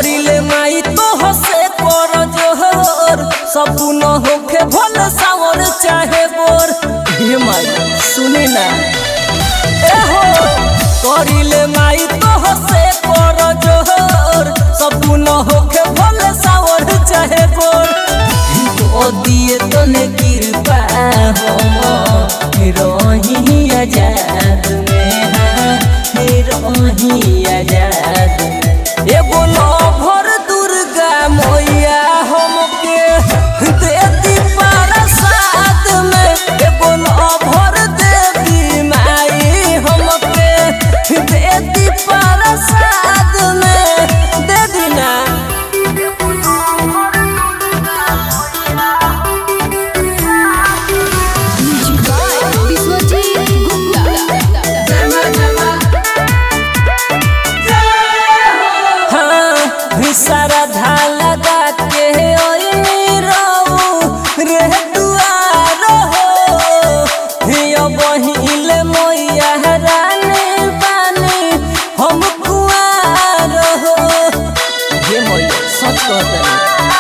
करिले माई तो हसे कर जोहर सपन होखे भल सावर चाहे बोर हे माई सुनी ना ए हो करिले माई तो हसे कर जोहर सपन होखे भल सावर चाहे बोर ओ दिए तने कृपा हम रही आजाद में हाँ, रही आजाद में एगो भर दुर्गा मैया हमके देती प्रसाद में एगो भर देवी माई हमके देती प्रसाद में दे दीना विश्वजीत हाँ सारा धाला गा के ओइनी रहू रे दुआर हो हियो बहिले मोइया रानी बानी हम कुआर हो हे मोइया सच कहता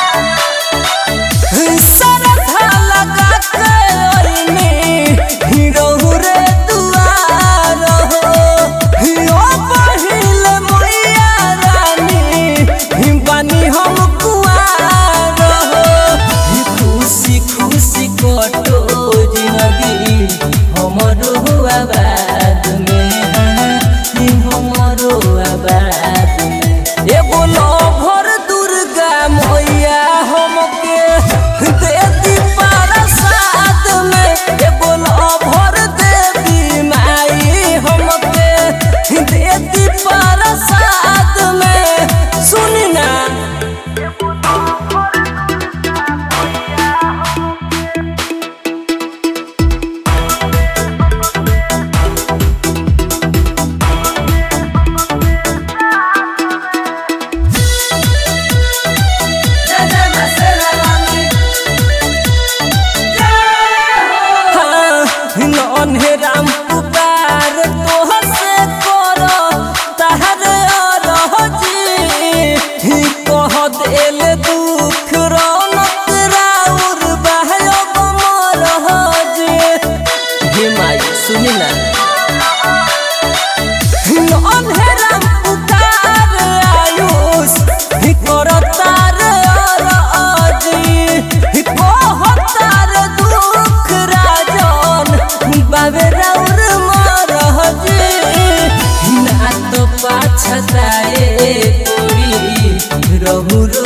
सारा धाला गा के ओइनी हिरो रे दुआर हो हियो बहिले मोइया रानी हिम्बानी हम कुआर हो ही खुशी खुशी कटो जिंदगी हमरो आबाद में हाँ, ही हमरो आबाद में एगो भर दुर्गा मैया हमके देती प्रसाद में एगो भर देवी माई हमके देती प्रसाद में सुनी ना राम पुकार तोह से करो तहर रहजी कह देल दुख रौनक राउर बहयो मरहजी हे माई सुनी ना अन्हेरा पुकार आयुष करतार अरजी कहतार दुख राजन बाबे राउर मरहजी ना तो पाछताए कोरी रहु